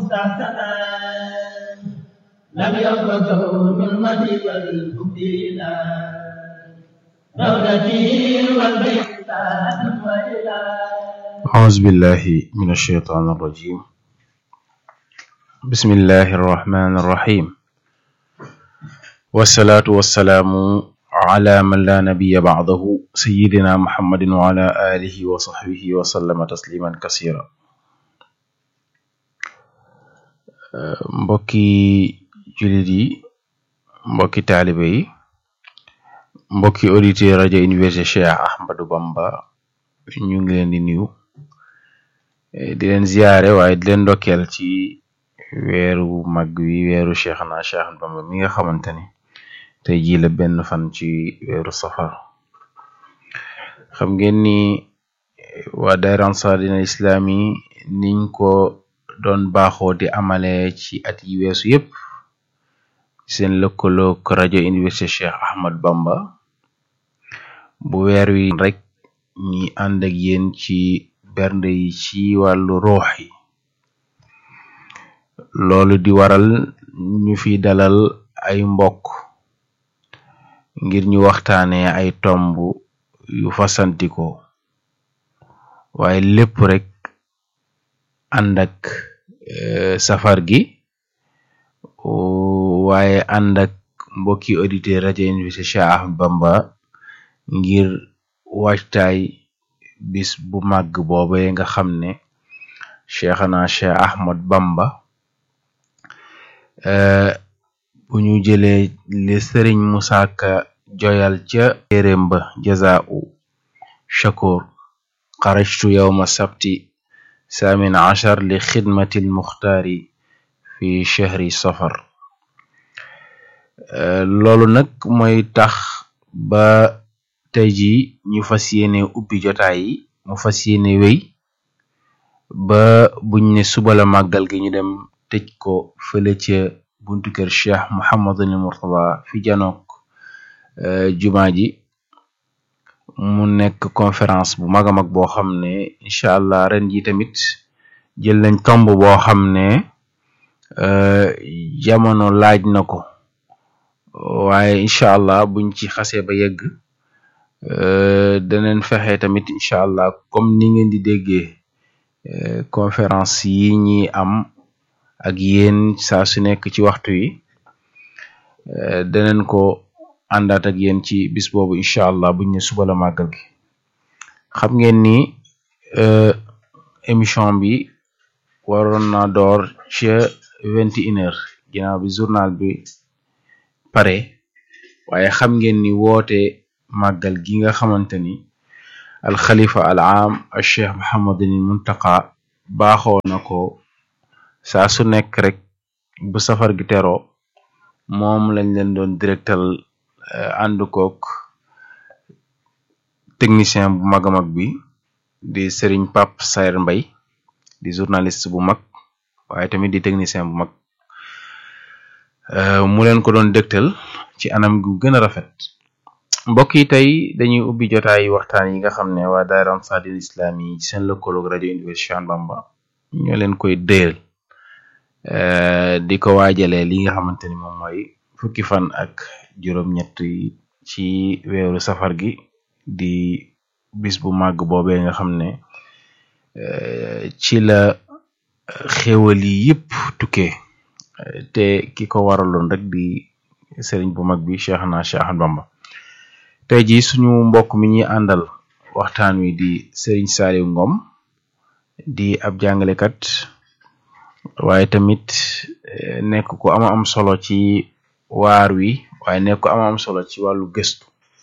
مستحسنا لم يبقى من مدي والبدينا رغبتي والبيت وإلى أعوذ بالله من الشيطان الرجيم بسم الله الرحمن الرحيم والصلاة والسلام على من لا نبي بعده سيدنا محمد وعلى آله وصحبه وسلم تسليما كثيرا mbokki jullit yi mbokki taalibe yi mbokki auditeur rajo université Cheikh Ahmadou Bamba ñu ngi leen di nuyu di leen ziyaare waaye di leen ndokkeel ci weeru mag wi weeru Cheikhna Cheikh Ahmadou Bamba mi nga xamante ni tey jii la benn fan ci weeru safar xam ngeen ni waa daayira Ansaaru Islam yi niñ ko doon baaxoo di amale ci at yi weesu yépp seen lëkkaloog rajo université Cheikh Ahmadou Bamba bu weer wi rek ñi ànd ak yéen ci bernde yi ci wàllu ruux yi loolu di waral ñu fi dalal ay mbokk ngir ñu waxtaanee ay tomb yu fasantikoo waaye lépp rek ànd ak safar gi waaye ànd ak mbokki auditeur rajo université Cheikh Ahmadou Bamba ngir waajtaay bis bu màgg boobe nga xam ne Cheikhna Cheikh Ahmadou Bamba bu ñu jëlee li sëriñ Musaa Ka joyal ca téeréem ba jazaa'u shakur xarajtu yawma sabti saamin achar li xidmati lmuxtaari fi chahri safar loolu nag mooy tax ba tey ji ñu fas yéene ubbi jotaay yi mu fas yéene wéy ba buñ ne suba la màggal gi ñu dem tëj ko fële ca buntu kër cheikh Muhammadul Murtada fi janook jumaa ji mu nekk conférence bu mag a mag boo xam ne incha allah ren ji tamit jël nañ tomb boo xam ne jamono laaj na ko waaye incha allah buñ ci xasee ba yegg daneen fexe tamit incha allah comme ni ngeen di déggee conférence yi ñi am ak yéen saa su nekk ci waxtu yi daneen ko àndaat ak yéen ci bis boobu incha allah buñ ne suba la màggal gi xam ngeen ni émission bi waroon na door ca vingt et une heures ginnaaw bi journal bi pare waaye xam ngeen ni woote màggal gi nga xamante ni alxalifa al aam al cheikh Muhammadul Muntaqa baaxoo na ko saa su nekk rek bu safar gi teroo moom lañ leen doon directal ànd kook technicien bu mag a mag bi di Serigne Pape Saer Mbay di journaliste bu mag waaye tamit di technicien bu mag mu leen ko doon dégtal ci anam gu gën a rafet mbokk yi tey dañuy ubbi jotaay waxtaan yi nga xam ne waa daayira Ansaaru Islam yi seen lëkkaloog rajo Université Cheikh Ahmadou Bamba ñoo leen koy déyal di ko waajalee li nga xamante ni moom mooy fukki fan ak juróom-ñett ci weeru safar gi di bis bu màgg boobee nga xam ne ci la xéwal yi yëpp tukkee te ki ko waraloon rek di sëriñ bu mag bi Cheikhna Cheikh Ahmadou Bamba tey ji suñu mbokk mi ñuy àndal waxtaan wi di sëriñ Saliou Ngom di ab jàngalekat waaye tamit nekk ku ama am solo ci waar wi waaye nekk ku ama am solo ci wàllu gëstu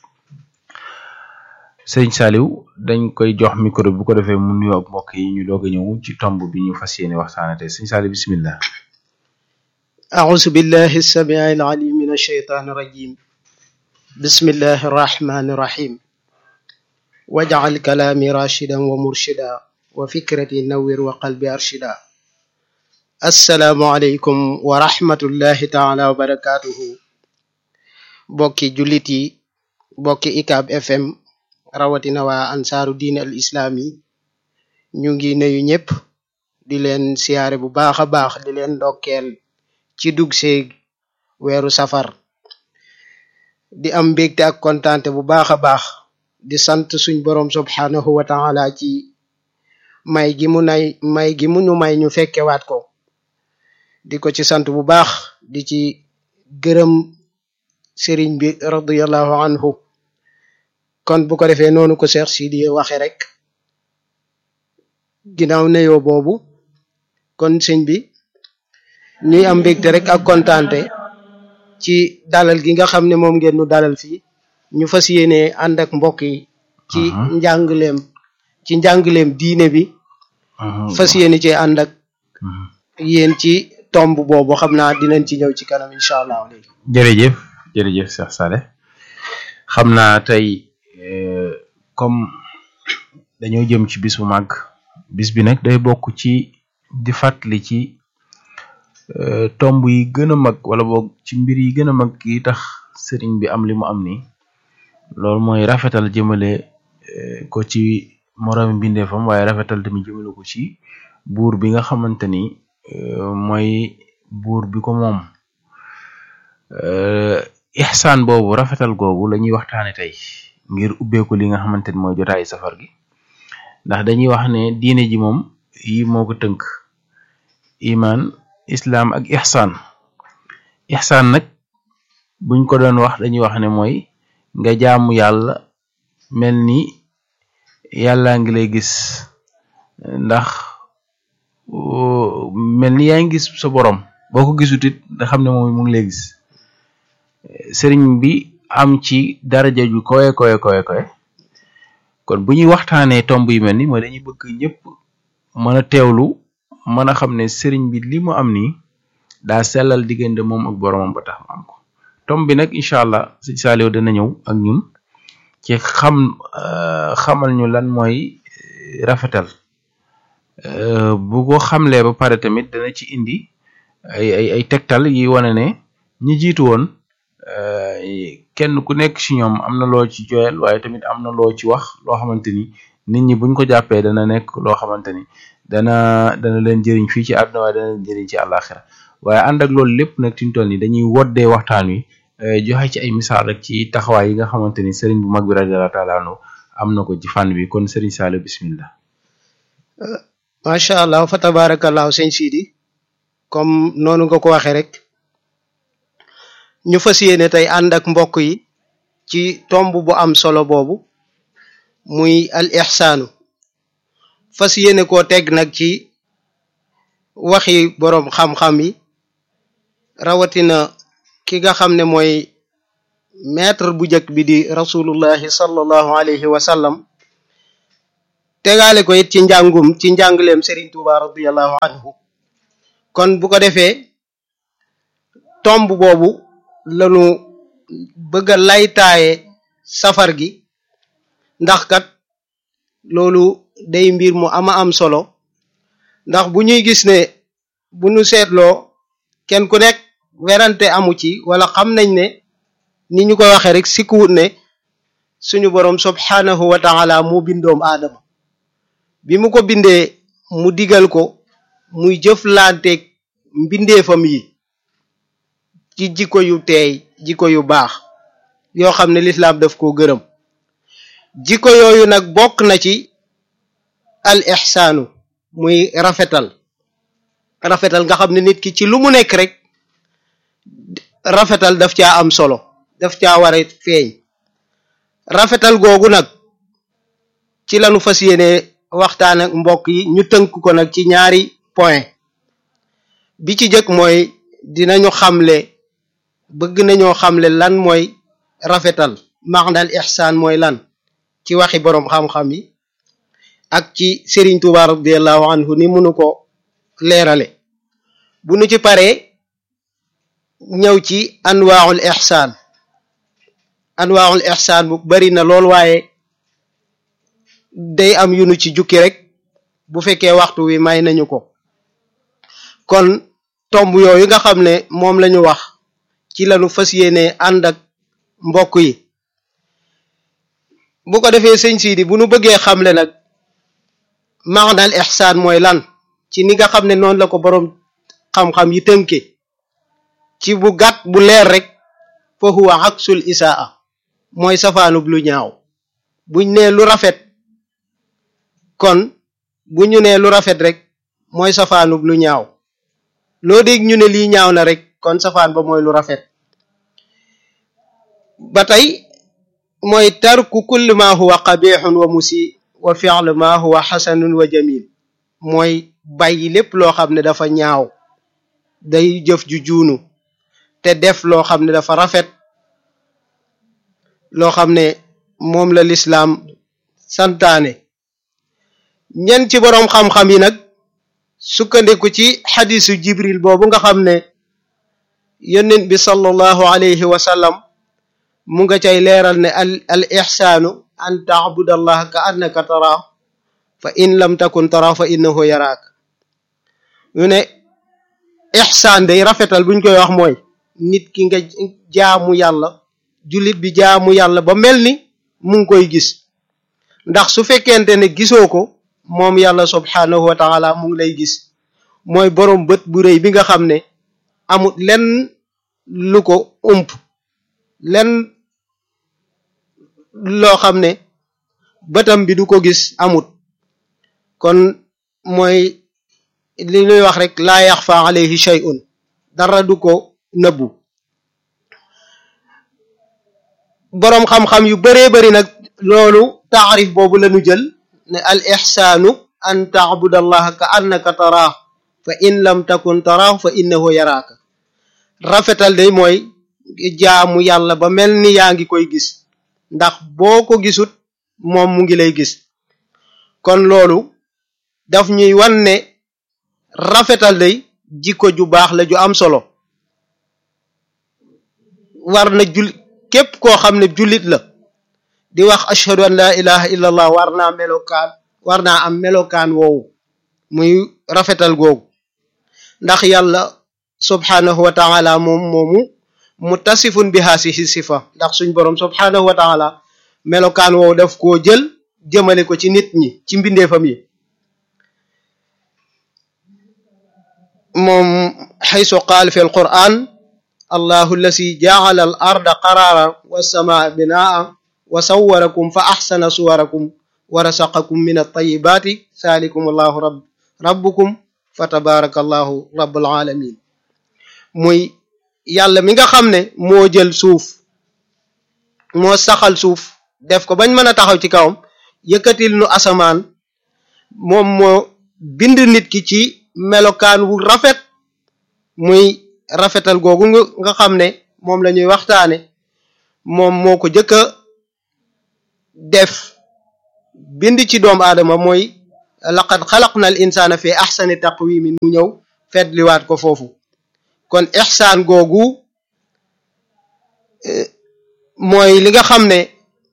sëriñ Saliou dañ koy jox micro bu ko defee mu nuyoo ak mbokk yi ñu doog a ñëw ci tomb bi ñu fas yéene waxtaane tey sëriñ Saliou bismillah أعوذ بالله السميع العليم من الشيطان الرجيم بسم الله الرحمن الرحيم واجعل كلامي راشدا ومرشدا وفكرتي نور وقلبي أرشدا السلام عليكم ورحمة الله تعالى وبركاته بوكي جوليتي بوكي إكاب اف ام rawatina waa ansaaru diine al islaami ñu ngi nuyu ñëpp di leen siyaare bu baax a baax di leen ndokkeel ci dug seeg weeru safar di am mbégte ak kontaante bu baax a baax di sant suñ boroom subhanahu wa taala ci may gi mu nay may gi mu ñu may ñu fekkewaat ko di ko ci sant bu baax di ci gërëm sëriñ bi radiallahu anhu kon bu ko defee noonu ko Cheikh Sidi waxe rek ginnaaw neyoo boobu kon sëñ bi ñuy am mbégte rek ak kontaante ci dalal gi nga xam ne moom ngeen nu dalal fii ñu fas yéene ànd ak mbokk yi ci njàngleem ci njàngleem diine bi fas yéene ci ànd ak yéen ci tomb boobu xam naa dinañ ci ñëw ci kanam incha allah léegi jërëjëf jërëjëf Cheikh Saleh xam naa tey comme dañoo jëm ci bis bu màgg bis bi nag day bokk ci di fàttali ci tomb yi gën a mag wala boog ci mbir yi gën a mag yi tax sëriñ bi am li mu am nii loolu mooy rafetal jëmale ko ci moroomi mbindeefam waaye rafetal tamit jëmale ko ci buur bi nga xamante ni mooy buur bi ko moom ixsaan boobu rafetal googu la ñuy waxtaane tey ngir ubbeeku li nga xamante ni mooy jotaayu safar gi ndax dañuy wax ne diine ji moom yi moo ko tënk iman islaam ak ixsaan ixsaan nag buñ ko doon wax dañuy wax ne mooy nga jaamu yàlla mel ni yàllaa ngi lay gis ndax mel ni yaa ngi gis sa borom boo ko gisut it nga xam ne moom mu ngi lay gis sëriñ bi am ci daraja ju kowe kowe kowe kowe kon bu ñuy waxtaanee tomb yu mel ni mooy dañuy bëgg ñëpp mën a teewlu mën a xam ne sëriñ bi li mu am nii daa sellal diggante moom ak boromam ba tax mu am ko tomb bi nag incha allah sëñ Saliou dana ñëw ak ñun ci xam xamal ñu lan mooy rafetal bu ko xamlee ba pare tamit dana ci indi ay ay ay tegtal yi wane ne ñi jiitu woon kenn ku nekk ci ñoom am na loo ci joyal waaye tamit am na loo ci wax loo xamante ni nit ñi buñ ko jàppee dana nekk loo xamante ni dana dana leen jëriñ fii ci àdduna waaye dana leen jëriñ ci àllaaxira waaye ànd ak loolu lépp nag fi ñu toll nii dañuy woddee waxtaan wi joxe ci ay misaal rek ci taxawaay yi nga xamante ni sëriñ bu mag bi radiyallahu taala anhu am na ko ci fànn bi kon sëriñ Saliou bismillah macha allah fa tabarakallahu sëñ Sidi comme noonu nga ko waxee rek ñu fas yéene tey ànd ak mbokk yi ci tomb bu am solo boobu muy al ixsaanu fas yéene koo teg nag ci waxi boroom xam-xam yi rawatina ki nga xam ne mooy maître bu njëkk bi di rasulullahi sallallahu alayhi wa sallam tegaale ko it ci njàngum ci njàngleem Serigne Touba radiallahu anhu kon bu ko defee tomb boobu lanu bëgg a laytaaye safar gi ndax kat loolu day mbir mu ama am solo ndax bu ñuy gis ne bu ñu seetloo kenn ku nekk werante amu ci wala xam nañ ne ni ñu ko waxee rek sikkuwut ne suñu boroom subhanahu wa taala mu bindoom aadama bi mu ko bindee mu digal ko muy jëflanteeg mbindeefam yi ci jikko yu teey jikko yu baax yoo xam ne lislaam daf ko gërëm jikko yooyu nag bokk na ci al ixsaanu muy rafetal rafetal nga xam ne nit ki ci lu mu nekk rek rafetal daf caa am solo daf caa war a feeñ rafetal googu nag ci lañu fas yéene waxtaan ak mbokk yi ñu tënk ko nag ci ñaari point bi ci jëkk mooy dinañu xamle bëgg nañoo xamle lan mooy rafetal maanaam ixsaan mooy lan ci waxi boroom xam-xam yi ak ci Serigne Touba radiallahu anhu ni munu ko leerale bu nu ci paree ñëw ci anwaaul ixsaan anwaaul ixsaan bu bari na lool waaye day am yunu ci jukki rek bu fekkee waxtu wi may nañu ko kon tomb yooyu nga xam ne moom lañu wax ci lañu fas yéene ànd ak mbokk yi bu ko defee sëñ Sidi bu nu bëggee xamle nag maanaal ixsaan mooy lan ci ni nga xam ne noonu la ko boroom xam-xam yi tënke ci bu gàtt bu leer rek fa huwa aksul isaa mooy safaanub lu ñaaw buñ nee lu rafet kon bu ñu nee lu rafet rek mooy safaanub lu ñaaw loo dégg ñu ne lii ñaaw na rek kon safaan ba mooy lu rafet ba tey mooy tarku kulli ma huwa qabixun wa musi wa fi'lu ma huwa xasanun wa jamil mooy bàyyi lépp loo xam ne dafa ñaaw day jëf ju juunu te def loo xam ne dafa rafet loo xam ne moom la lislaam santaane ñen ci boroom xam-xam yi nag sukkandiku ci xadisu jibril boobu nga xam ne yonent bi sallallahu alayhi wa sallam mu nga cay leeral ne al al ixsaanu an taabudallah ka annaka tara fa in lam takun tara fa innahu yaraak ñu ne ixsaan day rafetal buñ koy wax mooy nit ki nga jaamu yàlla jullit bi jaamu yàlla ba mel ni mu ngi koy gis ndax su fekkente ne gisoo ko moom yàlla subhaanahu wa taala mu ngi lay gis mooy boroom bët bu rëy bi nga xam ne amut lenn lu ko ump lenn loo xam ne bëtam bi du ko gis amut kon mooy li ñuy wax rek laa yaxfa alayhi shay'un dara du ko nëbbu boroom xam-xam yu baree bari nag loolu taarif boobu lañu jël ne al ixsaanu an taabud allaha ka annaka taraah fa in lam takun taraah fa innahu yaraaka rafetal day mooy jaamu yàlla ba mel ni yaa ngi koy gis ndax boo ko gisut moom mu ngi lay gis kon loolu daf ñuy wan ne rafetal day jikko ju baax la ju am solo war na jul képp koo xam ne jullit la di wax ashhadu an la ilaha illa allah war naa melokaan war naa am melokaan woowu muy rafetal googu ndax yàlla subhanahu wa taala moom moomu muttasifun bi haasihi sifa ndax suñ boroom subhanahu wa taala melokaan woowu daf koo jël jëmale ko ci nit ñi ci mbindeefam yi moom xaysu qaal fi alquran allahu allasi jaala al arda qaraara wassamaa binaa wa sawwarakum fa axsana suwarakum wa rasaqakum min altayibaati saalikum allahu rab rabbukum fa tabaraka allahu rabbul alamin muy yàlla mi nga xam ne moo jël suuf moo saxal suuf def ko bañ mën a taxaw ci kawam yëkkatil nu asamaan moom moo bind nit ki ci melokaan wu rafet muy rafetal googu nga xam ne moom la ñuy waxtaane moom moo ko jëkk a def bind ci doomu aadama mooy laqad xalaqna al insana fi axsani taqwimin mu ñëw fetliwaat ko foofu kon ixsaan googu mooy li nga xam ne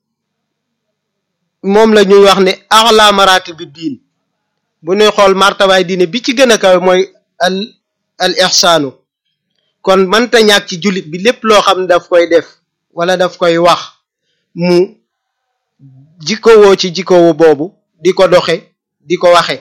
moom la ñuy wax ne axla marati bi diin bu ñuy xool martabaay diine bi ci gën a kawe mooy al al ixsaanu kon mënta ñàkk ci jullit bi lépp loo xam ne daf koy def wala daf koy wax mu jikkowoo ci jikkowo boobu di ko doxe di ko waxe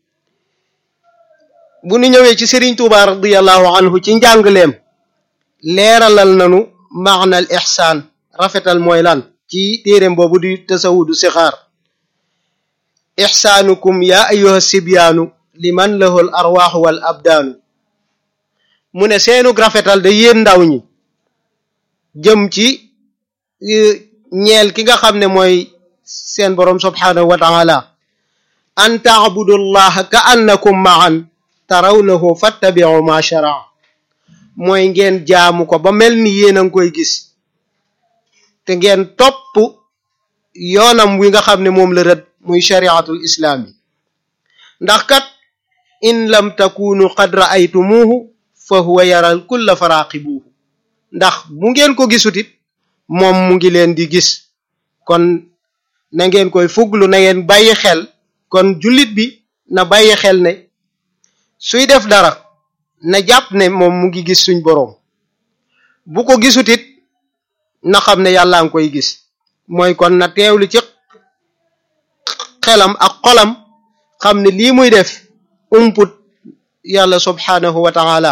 bu ñu ñëwee ci Sëriñ Tuuba radiallahu anhu ci njàngleem leeralal nanu maanal ixsaan rafetal mooy lan ci téeréem boobu di tasawudu sixaar ixsaanukum ya ayyuha sibyaanu liman lahu al arwaaxu wal abdaanu mu ne seenug rafetal da yéen ndaw ñi jëm ci ñeel ki nga xam ne mooy seen boroom subhaanahu wa taala an taabudu llaha ka annakum maan tarawnahu fattabiu ma sharaa mooy ngeen jaamu ko ba mel ni yéen a ngi koy gis te ngeen topp yoonam wi nga xam ne moom la rëdd muy shariatul islaam yi ndax kat in lam takunu qad ra'aytumuhu fa huwa yaral kulla faraqibuhu ndax bu ngeen ko gisutit moom mu ngi leen di gis kon na ngeen koy fuglu na ngeen bàyyi xel kon jullit bi na bàyyi xel ne suy def dara na jàpp ne moom mu ngi gis suñ boroom bu ko gisutit na xam ne yàlla ngi koy gis mooy kon na teewlu ci xelam ak xolam xam ne lii muy def umput yàlla subhanahu wa taala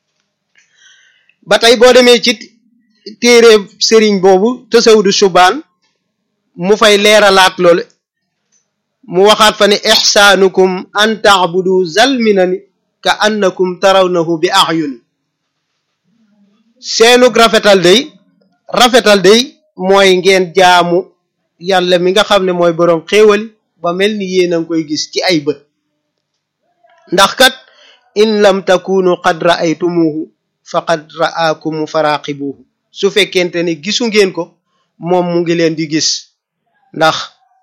ba tey boo demee ci téere sëriñ boobu tasawudu subaan mu fay leeralaat loolu mu waxaat fa ne ixsaanukum an taabudu zalminani ka annakum tarawnahu bi ayuni seenug rafetal day rafetal day mooy ngeen jaamu yàlla mi nga xam ne mooy boroom xéewali ba mel ni yéen a ngi koy gis ci ay bët ndax kat in lam takunu qad ra'aytumuhu faqad ra'aakum faraqibuhu su fekkente ne gisu ngeen ko moom mu ngi leen di gis ndax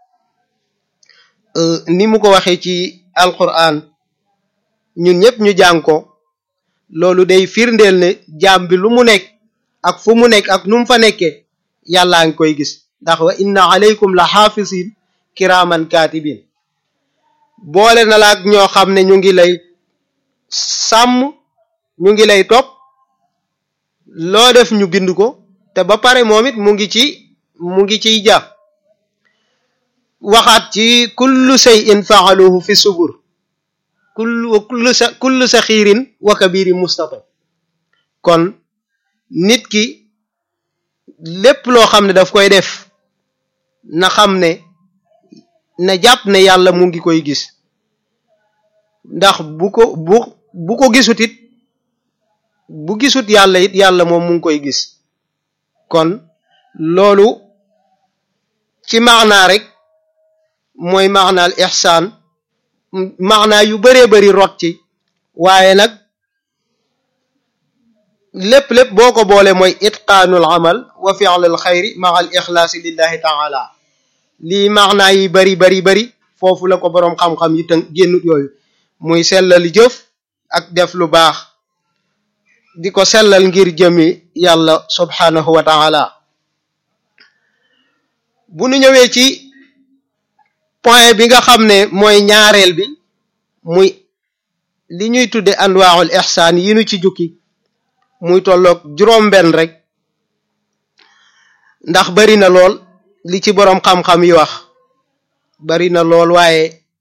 ni mu ko waxee ci alquran ñun ñëpp ñu jàng ko loolu day firndeel ne jaam bi lu mu nekk ak fu mu nekk ak nu mu fa nekkee yàllaa ngi koy gis ndax wa inna alaykum la xaafisin kiraaman kaatibin boole na la ak ñoo xam ne ñu ngi lay sàmm ñu ngi lay topp loo def ñu bind ko te ba pare moom it mu ngi ci mu ngi ciy ja waxaat ci kullu shay'in fa'aluhu fi subur kullu kullu sa kullu saxiirin wa kabiri mustatab kon nit ki lépp loo xam ne daf koy def na xam ne na jàpp ne yàlla mu ngi koy gis ndax bu ko bu bu ko gisut it bu gisut yàlla it yàlla moom mu ngi koy gis kon loolu ci maanaa rek mooy maanaal ixsaan maanaa yu baree bari rot ci waaye nag lépp lépp boo ko boole mooy itqaanul amal wa fi'lul xayri maa al ixlaasi lillahi taala lii maanaa yi bari bari bari foofu la ko boroom xam-xam yi tënk génnut yooyu muy sellali jëf ak def lu baax di ko sellal ngir jëmi yàlla subhanahu wa taala bu nu ñëwee ci point bi nga xam ne mooy ñaareel bi muy li ñuy tudde anwaaxul ixsaan yi nu ci jukki muy tolloog juróom-benn rek ndax bari na lool li ci boroom xam-xam yi wax bari na lool waaye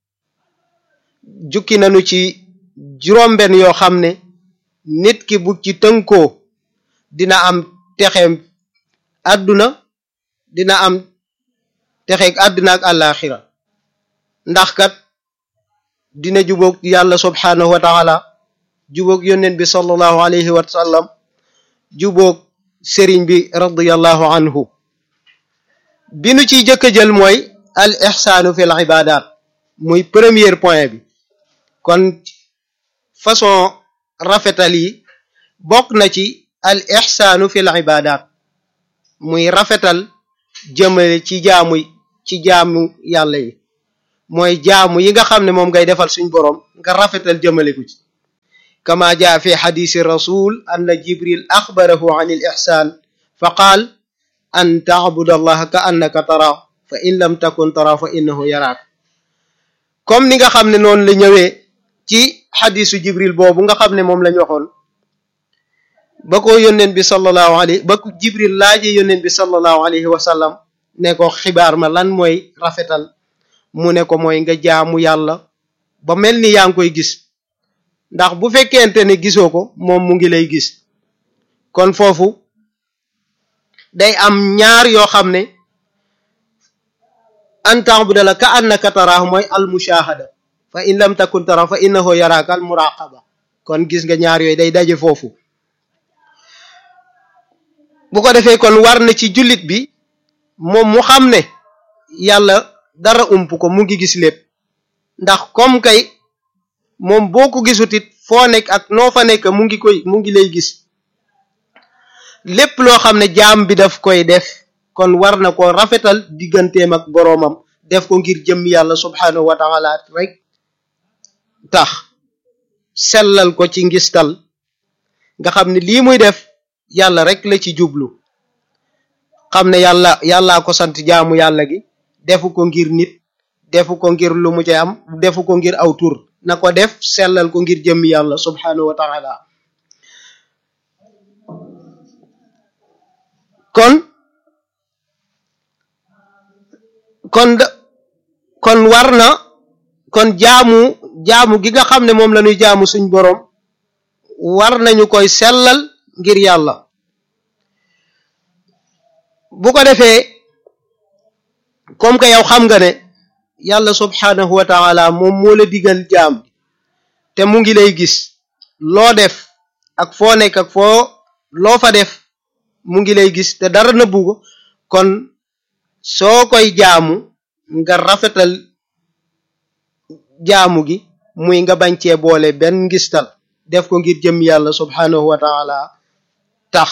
jukki nañu ci juróom-benn yoo xam ne nit ki bu ci tënkoo dina am texeem àdduna dina am texeeg àdduna ak àllaaxira ndax kat dina jubóog yàlla subhanahu wa taala jubóog yónneen bi sallallahu alayhi wa sallam jubóog sëriñ bi radiyallahu anhu bi nu ciy jëkk a jël mooy al ixsaanu fi l ibadat muy premier point bi kon façon rafetal yi bokk na ci al ixsaanu fi l ibadat muy rafetal jëmale ci jaamu ci jaamu yàlla yi mooy jaamu yi nga xam ne moom ngay defal suñ boroom nga rafetal jëmale ko ci kama jaa fi xadisi rasul anna jibril axbarahu an il ixsaan fa qaal an taabud allaha ka annaka tara fa in lam takun tara fa innahu yaraak comme ni nga xam ne noonu la ñëwee ci xadisu jibril boobu nga xam ne moom lañ waxoon ba ko yónneen bi sallallahu alayhi ba ko jibril laaje yónneen bi sallallahu alayhi wa sallam ne ko xibaar ma lan mooy rafetal mu ne ko mooy nga jaamu yàlla ba mel ni yaa ngi koy gis ndax bu fekkente ne gisoo ko moom mu ngi lay gis kon foofu day am ñaar yoo xam ne an ta'buda ka annaka taraahu mooy al mushahada fa in lam takun tara fa innahu yaraka al muraqaba kon gis nga ñaar yooyu day daje foofu bu ko defee kon war na ci jullit bi moom mu xam ne yàlla dara ump ko mu ngi gis lépp ndax comme kay moom boo ko gisutit foo nekk ak noo fa nekk mu ngi koy mu ngi lay gis lépp loo xam ne jaam bi daf koy def kon war na ko rafetal digganteem ak boroomam def ko ngir jëm yàlla subhanahu wa taala rek tax sellal ko ci ngistal nga xam ne lii muy def yàlla rek la ci jublu xam ne yàlla yàllaa ko sant jaamu yàlla gi defu ko ngir nit defu ko ngir lu mu ci am defu ko ngir aw tur na ko def sellal ko ngir jëmmi yàlla subhanahu wa taala kon kon da kon war na kon jaamu jaamu gi nga xam ne moom la ñuy jaamu suñ boroom war nañu koy sellal ngir yàlla bu ko defee comme que yow xam nga ne yàlla subhanahu wa taala moom moo la digal jaam te mu ngi lay gis loo def ak foo nekk ak foo loo fa def mu ngi lay gis te dara nëbbu ko kon soo koy jaamu nga rafetal jaamu gi muy nga bañ cee boole benn ngistal def ko ngir jëm yàlla subhanahu wa taala tax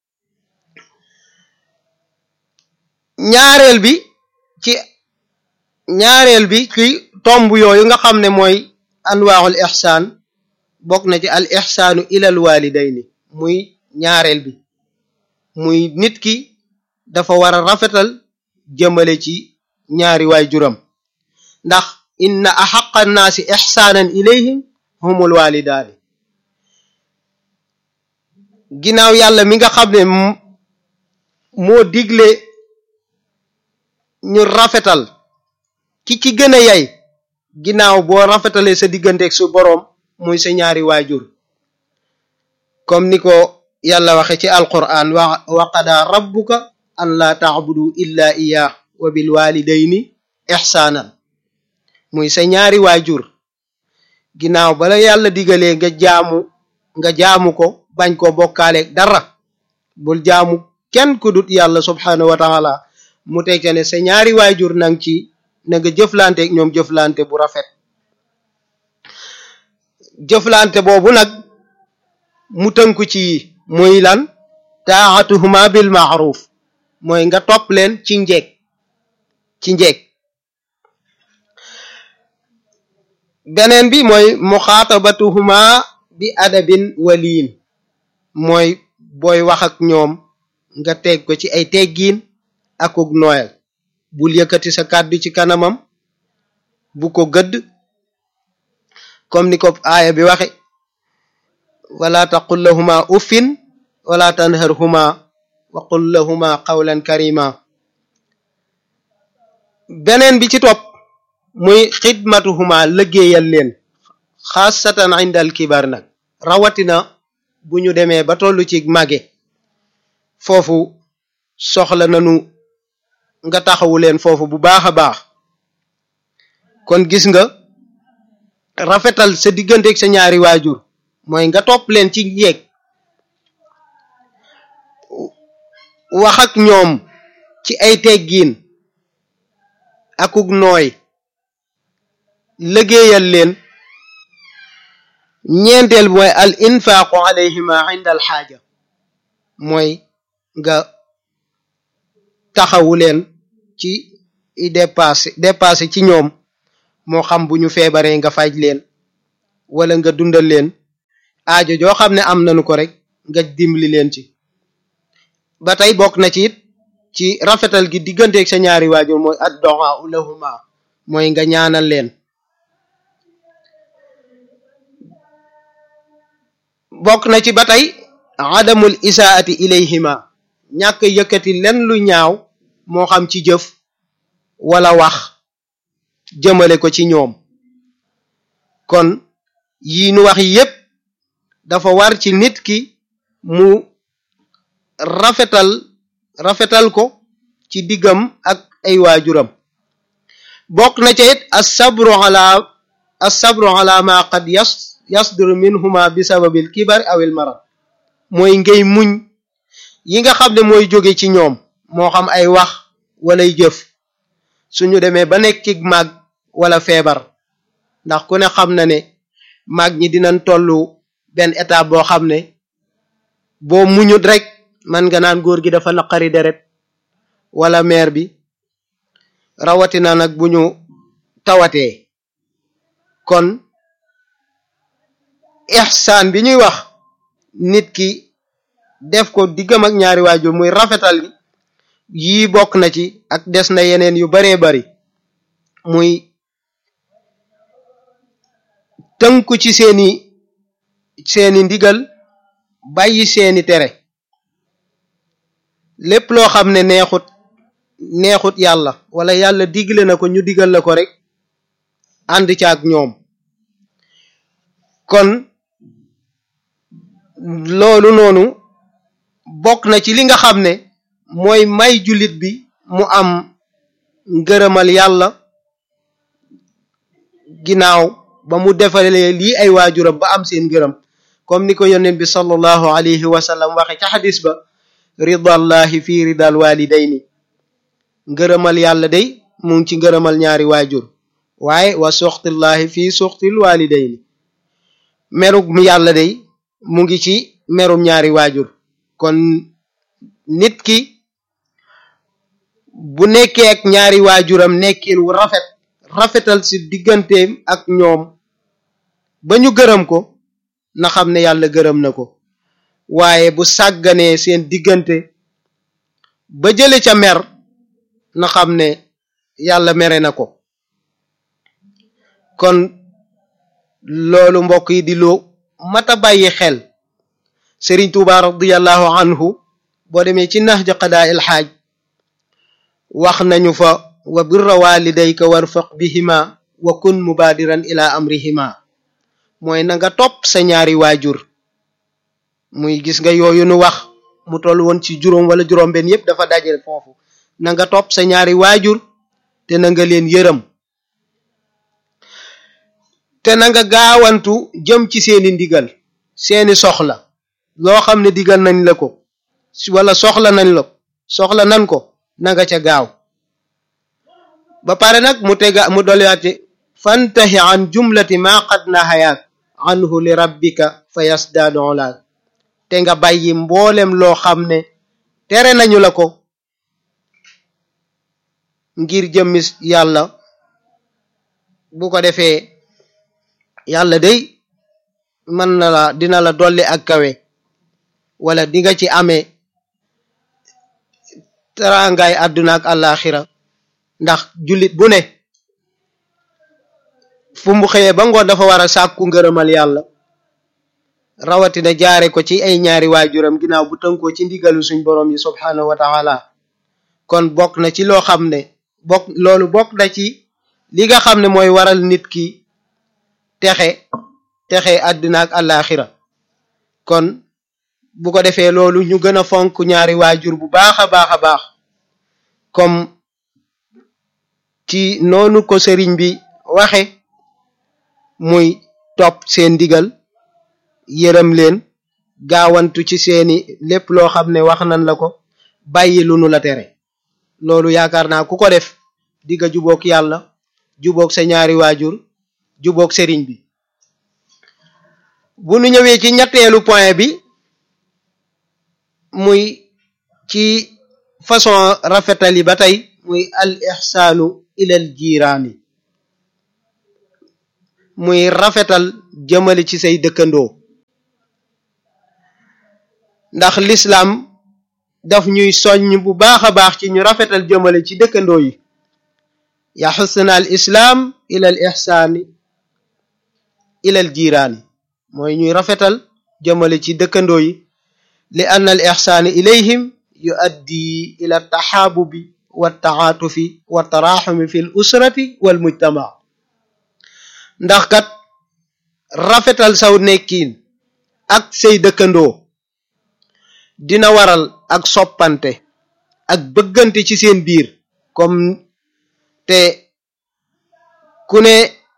ñaareel bi ci ñaareel bi ci tomb yooyu nga xam ne mooy anwaaxul ixsaan bokk na ci al ixsaanu ilal walidayni muy ñaareel bi muy nit ki dafa war a rafetal jëmale ci ñaari waay juram ndax inna axaqa nnaasi ixsaanan ilayhim humul walidaani ginnaaw yàlla mi nga xam ne moo digle ñu rafetal ki ci gën a yay ginnaaw boo rafetalee sa digganteeg su boroom muy sa ñaari waajur comme ni ko yàlla waxe ci alquran wa wa qadaa rabbuka an laa taabudu illa iyaah wa bil walidayni ixsaanan muy sa ñaari waajur ginnaaw bala yàlla digalee nga jaamu nga jaamu ko bañ ko bokkaaleeg dara bul jaamu kenn ku dut yàlla subhanahu wa taala mu teg ca ne sa ñaari waajur nang ci na nga jëflante ak ñoom jëflante bu rafet jëflante boobu nag mu tënku ci muy lan taatuhuma bil maaruf mooy nga topp leen ci njekk ci njekk beneen bi mooy muxaatabatuhuma bi adabin waliin mooy booy wax ak ñoom nga teg ko ci ay teggiin akuk nooyal bul yëkkati sa kàddu ci kanamam bu ko gëdd comme ni ko aaya bi waxe wala taqul lahuma uffin wala tanharhuma wa qul lahuma qawlan karima beneen bi ci topp muy xidmatuhuma liggéeyal leen xaasatan indal kibar nag rawatina bu ñu demee ba tollu ci màgge foofu soxla nanu nga taxawu leen foofu bu baax a baax kon gis nga rafetal sa digganteeg sa ñaari waajur mooy nga topp leen ci njeeg wax ak ñoom ci ay teggiin akuk nooy liggéeyal leen ñeenteel bi mooy al infaaqu alayhima inda al xaaja mooy nga taxawu leen ci dépassé dépassé ci ñoom moo xam bu ñu feebaree nga faj leen wala nga dundal leen aajo joo xam ne am nañu ko rek nga dimbali leen ci ba tey bokk na ci it ci rafetal gi digganteeg sa ñaari waajur mooy addu'a lahuma mooy nga ñaanal leen bokk na ci ba tey adamul isaati ilayhima ñàkk yëkkati len lu ñaaw moo xam ci jëf wala wax jëmale ko ci ñoom kon yi nu wax yépp dafa war ci nit ki mu rafetal rafetal ko ci diggam ak ay waajuram bokk na ca it assabru ala assabru ala ma qad yas yasduru minhuma bi sababil kibar awil marad mooy ngay muñ yi nga xam ne mooy jóge ci ñoom moo xam ay wax walay jëf suñu demee ba nekk ci màgg wala feebar ndax ku ne xam na ne màgg ñi dinañ tollu benn étape boo xam ne boo muñut rek man nga naan góor gi dafa naqari deret wala meer bi rawatina nag bu ñu tawatee kon ihsaan bi ñuy wax nit ki def ko diggam ak ñaari waajur muy rafetal gi yii bokk na ci ak des na yeneen yu baree bari muy tënku ci seeni seeni ndigal bàyyi seeni tere lépp loo xam ne neexut neexut yàlla wala yàlla digle na ko ñu digal la ko rek ànd ca ak ñoom kon loolu noonu bokk na ci li nga xam ne mooy may jullit bi mu am ngërëmal yàlla ginnaaw ba mu defalee lii ay waajuram ba am seen ngërëm comme ni ko yonent bi sallallahu alayhi wa sallam waxe ca xadis ba ridallahi fi ridal walidayni ngërëmal yàlla day mu ngi ci ngërëmal ñaari waajur waaye wa suxtillahi fi suxtil walidayni merum yàlla day mu ngi ci merum ñaari waajur kon nit ki bu nekkee ak ñaari waajuram nekkin wu rafet rafetal ci digganteem ak ñoom ba ñu gërëm ko na xam ne yàlla gërëm na ko waaye bu sàgganee seen diggante ba jële ca mer na xam ne yàlla mere na ko kon loolu mbokk yi di loo mata bàyyi xel Sëriñ Tuuba radiyallahu anhu boo demee ci nahja qadaa il xaaj wax nañu fa wa birra walidayka warfaq bihima wa kun mubaadiran ila amrihima mooy na nga topp sa ñaari waajur muy gis nga yooyu nu wax mu toll woon ci juróom wala juróom benn yépp dafa dajale foofu na nga topp sa ñaari waajur te na nga leen yërëm te na nga gaawantu jëm ci seeni ndigal seeni soxla loo xam ne digal nañ la ko wala soxla nañ la soxla nan ko na nga ca gaaw ba pare nag mu tega mu dolliwaate fantahi an jumlati ma qad nahayaak anhu li rabbika fa yasdaadu olaak te nga bàyyi mboolem loo xam ne tere nañu la ko ngir jëmmis yàlla bu ko defee yàlla day mën na la dina la dolli ak kawe wala di nga ci amee teraangaay àdduna ak àllaaxira ndax jullit bu ne fu mu xëyee ba ngoon dafa war a sàkku ngërëmal yàlla rawatina jaare ko ci ay ñaari waajuram ginnaaw bu tënkoo ci ndigalu suñ borom yi subhaanahu wa taala kon bokk na ci loo xam ne bokk loolu bokk na ci li nga xam ne mooy waral nit ki texe texe àdduna ak àllaaxira kon bu ko defee loolu ñu gën a fonk ñaari waajur bu baax a baax a baax comme ci noonu ko sëriñ bi waxe muy topp seen ndigal yërëm leen gaawantu ci seeni lépp loo xam ne wax nan la ko bàyyi lu nu la tere loolu yaakaar naa ku ko def digga jubook yàlla jubook sa ñaari waajur jubook sëriñ bi bu nu ñëwee ci ñetteelu point bi muy ci façon rafetal yi ba tey muy al ixsaanu ilal jiiraani muy rafetal jëmale ci say dëkkandoo ndax lislaam daf ñuy soññ bu baax a baax ci ñu rafetal jëmale ci dëkkandoo yi yaxusna al islaam ilal ixsaani ilal jiiraani mooy ñuy rafetal jëmale ci dëkkandoo yi li ann al ixsaani ilayhim yuaddi ila taxaabubi wa taatufi wa taraxumi fi l usrati wal mujtama ndax kat rafetal saw nekkiin ak say dëkkandoo dina waral ak soppante ak bëggante ci seen biir comme te ku ne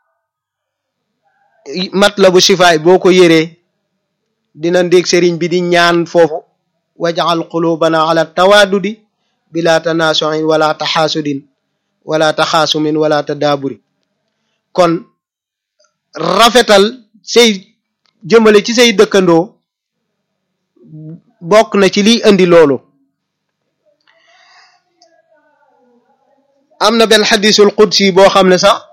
matlabu shifaay boo ko yëree dina ndég sëriñ bi di ñaan foofu wajal qulubana ala tawaadudi bila tanaasuin wala taxaasudin wala taxaasumin wala tadaaburi kon rafetal say jëmale ci say dëkkandoo bokk na ci liy indi loolu am na benn xadisul qudsi boo xam ne sax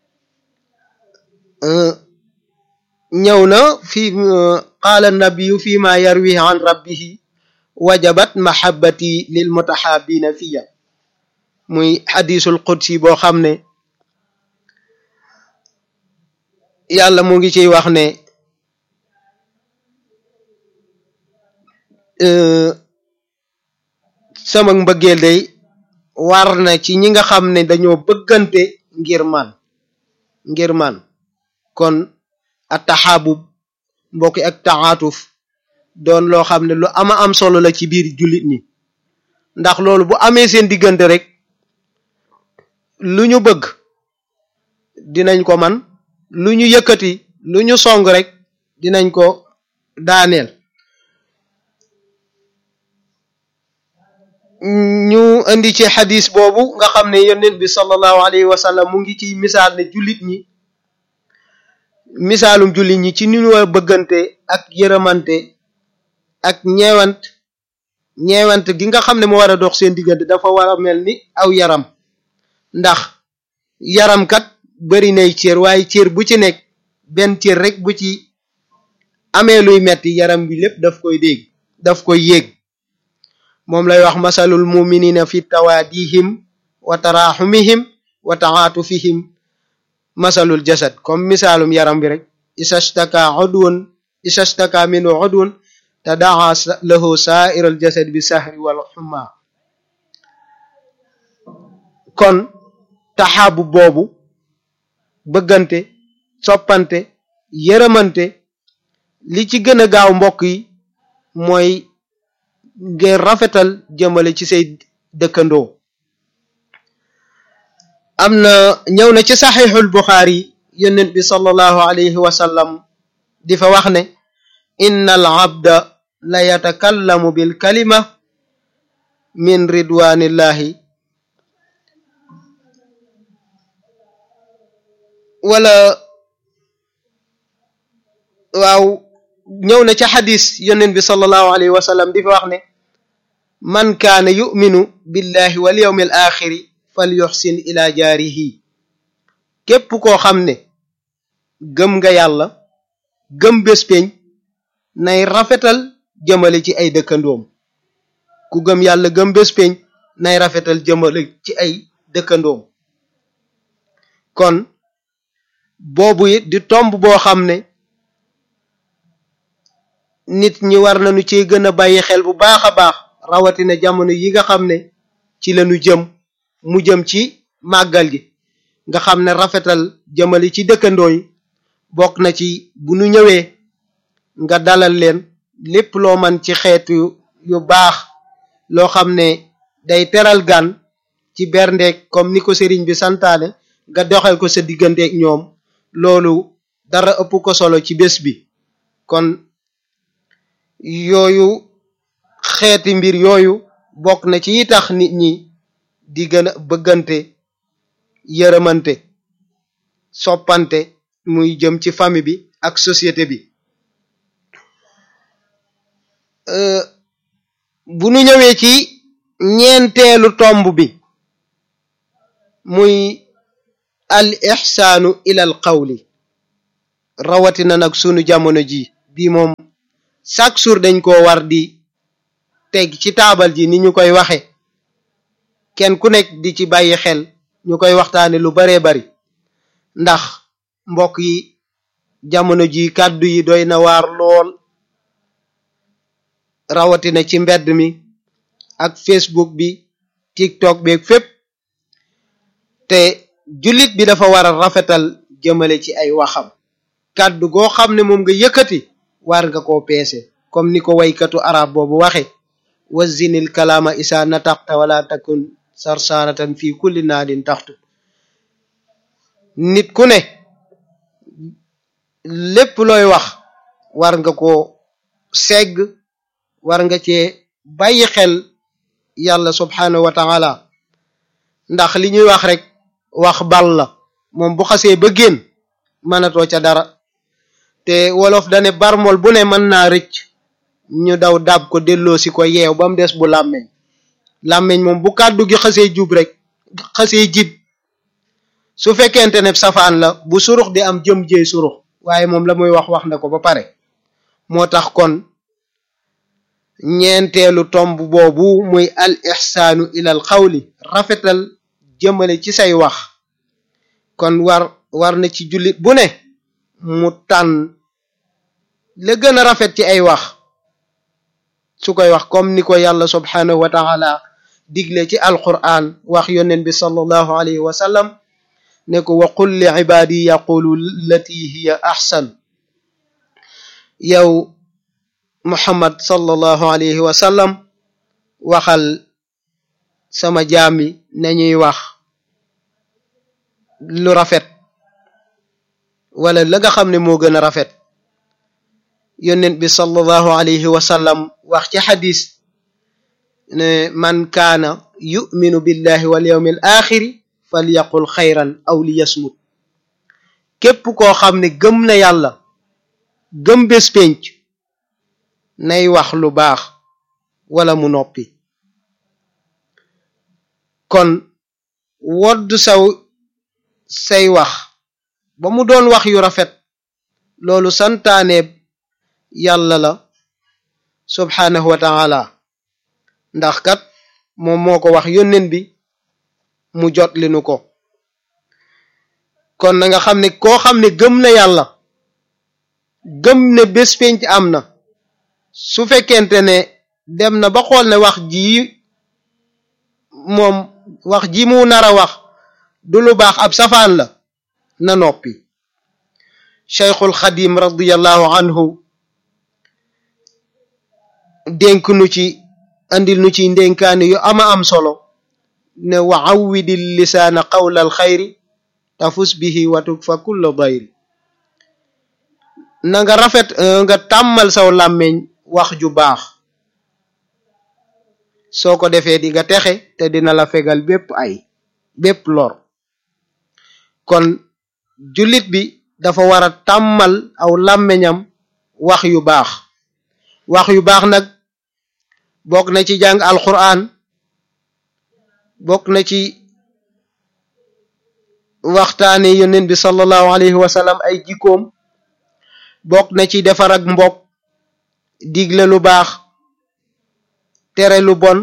ñëw na fi qaala nabiyu fi ma yarwi an rabbihi wajabat mahabbati lil mutahabina fiya muy xadisul qudsi boo xam ne yàlla mu ngi ciy wax ne sama mbëggeel day war na ci ñi nga xam ne dañoo bëggante ngir man ngir man kon ataxaabub mbokki ak taatuf doon loo xam ne lu ama am solo la ci biir jullit ñi ndax loolu bu amee seen diggante rek lu ñu bëgg dinañ ko man lu ñu yëkkati lu ñu song rek dinañ ko daaneel ñu indi ci xadis boobu nga xam ne yonent bi sallallahu alayhi wa sallam mu ngi ciy misaal ne jullit ñi misaalum jullit ñi ci ni ñu war bëggante ak yërëmante ak ñeewant ñeewant gi nga xam ne mu war a dox seen diggante dafa war a mel ni aw yaram ndax yaram kat bari nay cër waaye cër bu ci nekk benn cër rek bu ci amee luy metti yaram bi lépp daf koy dégg daf koy yéeg moom lay wax masalul muminina fi tawaadihim wa taraxumihim wa taatufihim masalul jasad comme misaalum yaram bi rek isastaka udwun isastaka minu udwun tadaa lahu sairal jasad bi sahri wal xumma kon taxaabu boobu bëggante soppante yërëmante li ci gën a gaaw mbokk yi mooy ngeen rafetal jëmale ci say dëkkandoo am na ñëw na ci saxiixul buxaari yonent bi sallallahu alayhi wa sallam di fa wax ne inna al abda la yatakallamu bil kalima min ridwanillahi wala waaw ñëw na ca xadis yonent bi sallallahu alayhi wa sallam di fa wax ne man kaana yuminu billahi wal yawmi al axiri fal yuxsin ila jaarihi képp koo xam ne gëm nga yàlla gëm bés peñ nay rafetal jëmale ci ay dëkkandoom ku gëm yàlla gëm bés peñ nay rafetal jëmale ci ay dëkkandoom kon boobu it di tomb boo xam ne nit ñi war nañu ci gën a bàyyi xel bu baax a baax rawatina jamono yi nga xam ne ci lañu jëm mu jëm ci màggal gi nga xam ne rafetal jëmale ci dëkkandoo yi bokk na ci bu nu ñëwee nga dalal leen lépp loo man ci xeetu yu baax loo xam ne day teral gan ci berndeek comme ni ko sëriñ bi santaane nga doxal ko sa digganteek ñoom loolu dara ëpp ko solo ci bés bi kon yooyu xeeti mbir yooyu bokk na ci yi tax nit ñi di gën a bëggante yërëmante soppante muy jëm ci famille bi ak société bi bu nu ñëwee ci ñeenteelu tomb bi muy al ixsaanu ilal qawli rawatina nag sunu jamono ji bii moom chaque jour dañ ko war di teg ci taabal ji ni ñu koy waxe kenn ku nekk di ci bàyyi xel ñu koy waxtaane lu baree bari ndax mbokk yi jamono ji kàddu yi doy na waar lool rawatina ci mbedd mi ak facebook bi tiktok bi ak fépp te jullit bi dafa war a rafetal jëmale ci ay waxam kàddu goo xam ne moom nga yëkkati war nga koo peese comme ni ko waykatu arab boobu waxe wazinil kalaama isa nataqta wala takun sarsaratan fi kulli naadin taxtu nit ku ne lépp looy wax war nga ko segg war nga cee bàyyi xel yàlla subhanahu wa taala ndax li ñuy wax rek wax bal la moom bu xasee ba génn mënatoo ca dara te wolof dane barmol bu ne mën naa rëcc ñu daw dab ko delloo si ko yeew ba mu des bu làmmeñ làmmeñ moom bu kàddu gi xasee jub rek xasee jib su fekkente ne safaan la bu surux di am jëm jëy surux waaye moom la muy wax wax na ko ba pare moo tax kon ñeenteelu tomb boobu muy al ixsaanu ilal xawli rafetal jëmale ci say wax kon war war na ci jullit bu ne mu tànn la gën a rafet ci ay wax su koy wax comme ni ko yàlla subhanahu wa taala digle ci alquran wax yonent bi sallallahu alayhi wa sallam ne ko wa qul li ibaadi yaqulu lati hiya ahsan yow muhammad sallallahu alayhi wa sallam waxal sama jaam yi nañuy wax lu rafet wala la nga xam ne moo gën a rafet yonent bi sallallahu alayhi wa sallam wax ci xadis ne man kaana yuminu billahi wal yawmi al axiri falyaqul xayran aw liyasmut képp koo xam ne gëm na yàlla gëm bés pénc nay wax lu baax wala mu noppi kon wodd saw say wax ba mu doon wax yu rafet loolu santaaneeb yàlla la subhaanahu wa taala ndax kat moom moo ko wax yónneen bi mu jot li nu ko kon na nga xam ne koo xam ne gëm na yàlla gëm ne bés penc am na su fekkente ne dem na ba xool ne wax ji moom wax ji mu nar a wax du lu baax ab safaan la na noppi cheikhul xadim radiallahu anhu dénk nu ci andil nu ci ndénkaani yu ama am solo ne wa awwidi lisaana qawla al xayri tafus bihi watuk fa kulla dayri na nga rafet nga tàmmal saw làmmeñ wax ju baax soo ko defee di nga texe te dina la fegal bépp ay bépp lor kon jullit bi dafa war a tàmmal aw làmmeñam wax yu baax wax yu baax nag bokk na ci jàng alquran bokk na ci waxtaane yonent bi sallallahu alayhi wa sallam ay jikkoom bokk na ci defar ak mbokk digle lu baax tere lu bon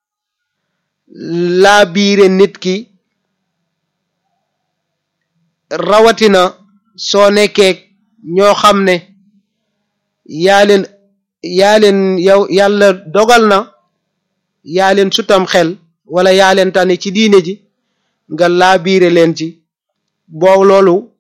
laa biire nit ki rawatina soo nekkee ñoo xam ne yaa leen yaa leen yow yàlla dogal na yaa leen sutam xel wala yaa leen tane ci diine ji nga laa biire leen ci boo loolu